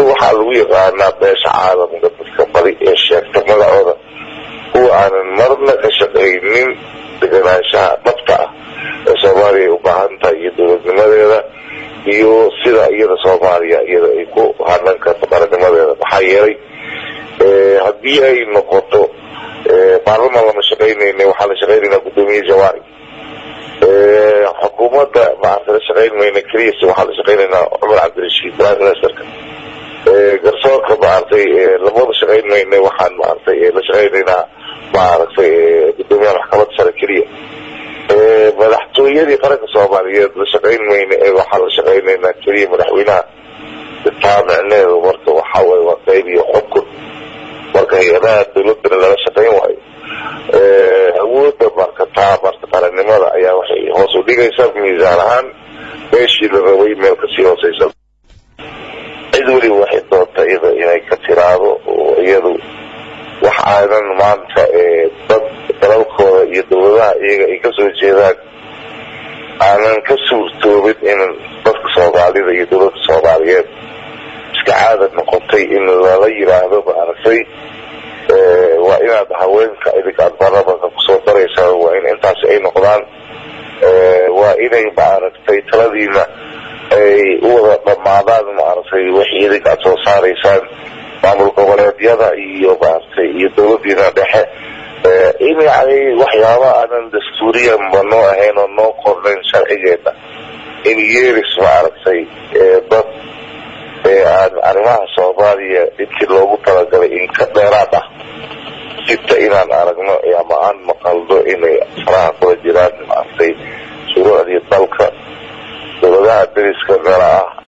waxaa lagu yaqaanaa beesha caalamka dadka badi ee sheegta magacooda kuwa aanan marna ka shaqaynin deganaanshaha dhabta ah ee soomaaliya ay u baahan tahay iyo dowladnimadeeda iyo sida iyada soomaaliya iyada ay ku hanan karto qarannimadeeda maxaa yeelay haddii ay noqoto baarlamaan lama shaqaynayna waxaa la shaqaynaynaa guddoomiye jawaari xukuumadda maarta la shaqayn mayna keliyas waxaa la shaqaynaynaa cumar cabdirashiid prime ministerka garsoorka maaragtay lamada shaqayn mayna waxaan maaragtay la shaqaynaynaa maaragtay guddoomiyaha maxkamadda sare keliya madaxtooyadii qaranka soomaaliyeed la shaqayn mayna ee waxaa la shaqaynaynaa keliya madaxweynaha taa micneheedu marka waxaa waye waa qayb iyo xukun marka hay-adaha dawladana lala shaqayn waayo awoodda marka taa marka qarannimada ayaa waxay hoos u dhigaysaa miisaan ahaan meeshii la rabay meel kasii hooseysa cid weliba waxay doonta iyada inay ka tiraado oo iyadu wax aanan maanta dad dalalkooda iyo dawladaha iyaga ay kasoo jeedaan aanan ka suurtoobin in dadka soomaalida iyo dawladda soomaaliyeed iska caada noqotay in lala yiraahdo maaragtay waa inaad haweenka idinka aad baarlamanka kusoo daraysaan waa in intaasi ay noqdaan waa inay maaragtay taladiina ay u wada dhammaadaan maaragtay wixii idinka aad soo saaraysaan maamul goboleedyada iyo maaragtay iyo dawladiina dhexe in yani waxyaaba aanan dastuuriyanba noo ahayn oo noo qornayn sharcigeena in yeeris maaragtay dad aan arrimaha soomaaliya intii loogu talagalay in ka dheeraad ah sita inaan aragno ama aan maqalno inay faraha kula jiraan maaragtay shuruucdii dalka dawladaha dariska meela ah